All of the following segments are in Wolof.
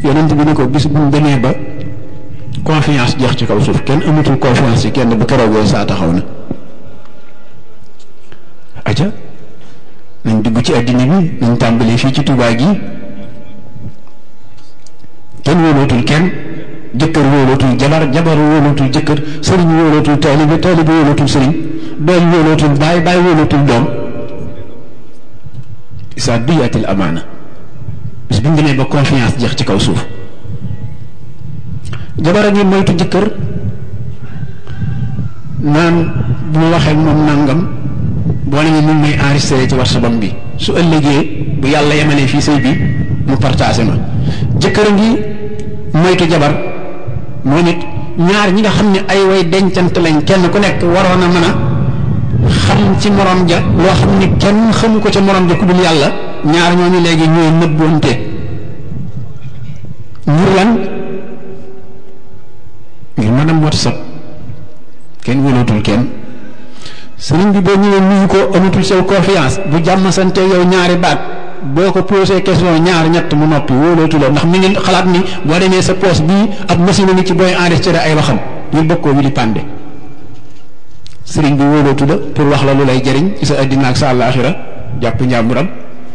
yonent bi ni ko bis bu ñu demee ba confiance jeex ci kaw suuf kenn amatul confiance ci kenn bu keroogee saa taxaw na aja nañ dugg ci àddina bi nañ tàmbalee fii ci Tuubaa gi kenn wóolootul kenn jëkkër wóolootul jabar jabar wóolootul jëkkër sëriñ wóolootul taalibe taalibe wóolootul sëriñ doom wóolootul baay baay wóolootul doom isa duyatil amaana bis bu ñu demee ba confiance jeex ci kaw suuf jabar a ngi moytu jëkkër naan bu ma waxee moom nangam boo ne mun may enregistré ci WhatsApp bi su ëllëgee bu yàlla yemalee fii sëy bi mu partagé ma jëkkër a ngi moytu jabar moom it ñaar ñi nga xam ne ay way dencant lañ kenn ku nekk waroon a mën a xam ci morom ja loo xam ni kenn xamu ko ca morom ja ku dul yàlla ñaar ñooñu léegi ñooy nëbboonte ngir lan ngir mën a WhatsApp kenn wóolootul kenn sëriñ bi boo ñëwee nuyu ko amatul sew confiance bu jàmm sante yow ñaari baat boo ko posé question ñaar ñett mu noppi wóolootu la ndax mi ngi xalaat ni boo demee sa poos bii ab machine ni ci booy enregistré ay waxam ñu bëgg koo wi di pande sëriñ bi wóolootu la pour wax la lu lay jëriñ ci sa addina ak sa àllaaxira jàpp njàmburam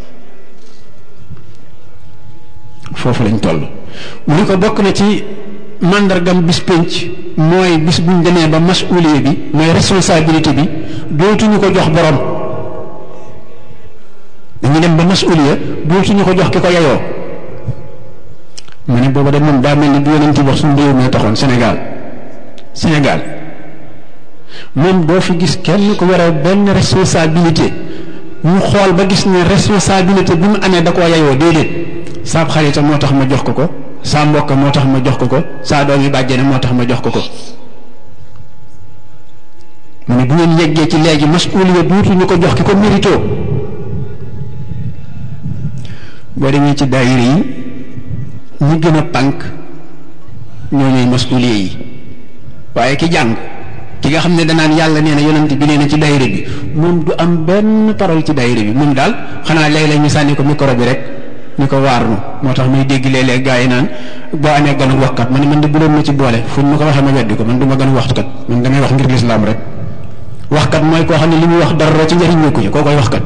foofu lañ toll mu ni ko bokk na ci màndargam bis pénc mooy bis buñ demee ba masuuliye bi mooy responsabilité bi dootuñu ko jox borom dañu dem ba masuuliya dootuñu ko jox ki ko yeyoo mu ne booba de moom daa mel ni du yonent wax suñu réew mi taxoon Sénégal Sénégal moom doo fi gis kenn ku yore benn responsabilité ñu xool ba gis ne responsabilité bi mu amee da koo yeyoo déedéet saab xarita moo tax ma jox ko ko saa mbokk moo tax ma jox ko ko saa doom yi bàjjene moo tax ma jox ko ko mu ne bu ngeen yeggee ci léegi masuuliya duutuñu ko jox ki ko mérito boo demee ci daayira yi ñi gën a pànk ñoo ñooy masuuliya yi waaye ki jàng ki nga xam ne danaan yàlla nee na yonent bi nee na ci daayira bi moom du am benn parole ci daayira bi moom daal xanaa léeg-léeg ñu sànni ko micro bi rek ñu ko waarnu moo tax muy dégg léeg-léeg gaa yi naan boo amee ganu waxkat man man de bu doon ma ci boole fu ma ko waxee ma weddi ko man du ma ganu waxtukat man damay wax ngir lislaam rek waxkat mooy koo xam ne li muy wax dara ci njëriñ nekku ci koo koy waxkat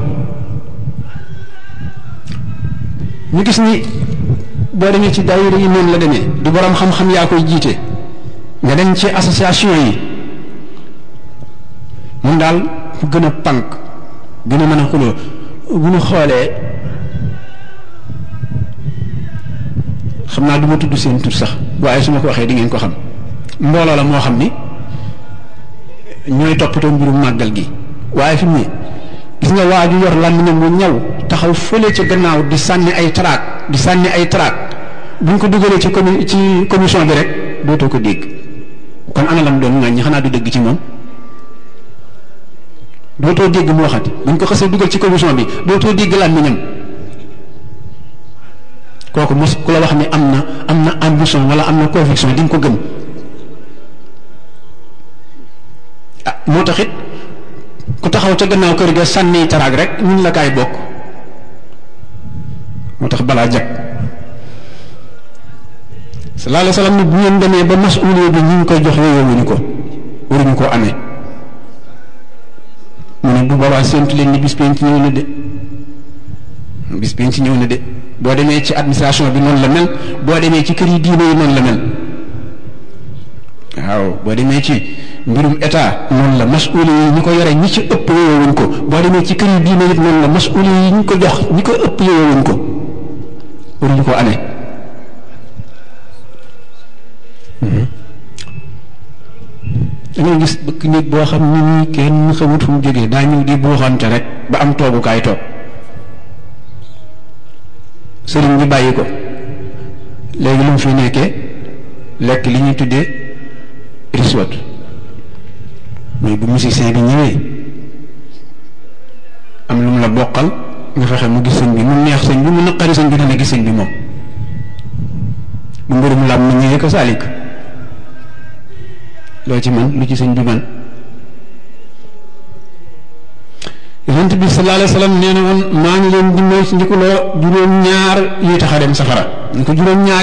ñu gis ni boo demee ci daayira yi noonu la demee du borom xam-xam yaa koy jiite nga dem ci association yi moom daal fu gën a pànk gën a mën a xuloo bu ñu xoolee xam naa du ma tudd seen tur sax waaye su ma ko waxee di ngeen ko xam mbooloo la moo xam ni ñooy toppatoo mbirum màggal gi waaye fi mu ne gis nga waa ju yor làmmiñam mu ñaw taxaw fële ca gannaaw di sànni ay traak di sànni ay traak buñ ko dugalee ci comi ci commission bi rek dootoo ko dégg kon ana lam doon ŋàññi xanaa du dëgg ci moom dootoo dégg mu waxati buñ ko xasee dugal ci commission bi dootoo dégg làmmiñam kooku mos ku la wax ni am na am na ambition wala am na conviction di nga ko gëm ah moo tax it ku taxaw ca gannaaw kër ga sànni taraag rek ñun la kaay bokk moo tax balaa jag sallallahu alayhi wa sallam ni bu ngeen demee ba masuuliya bi ñu ngi koy jox yooyu wuñu ko waruñu koo amee mu ne bu boobaa séntu leen ni bis penc ñëw na de bis penc ñëw na de boo demee ci administration bi noonu la mel boo demee ci kër yi diine yi noonu la mel waaw boo demee ci mbirum état noonu la masuuli yi ñi ko yore ñi ci ëpp yowewuñ ko boo demee ci kër yi diine it noonu la masuuli yi ñi ko jox ñi ko ëpp yowewuñ ko waruñu ko amee dangay gis bëkk nit boo xam ni nii kenn xamut fu mu jógee daa ñëw di buuxante rek ba am toogukaay toog sëriñ bi bàyyi ko léegi lu mu fi nekkee lekk li ñuy tuddee riswat mooy bu musicien bi ñëwee am lu mu la bokkal nga fexe mu gis sëñ bi mu neex sëñ bi mu naqari sëñ bi dana gis sëñ bi moom bu mbirum lam mu ñëwee ko saalik loo ci man lu ci sëñ bi man yonent bi sallallahu alayhi wa sallam nee na woon maa ngi leen di moy ci ndikuloo juróom ñaar yi tax a dem safara ñu ko juróom ñaar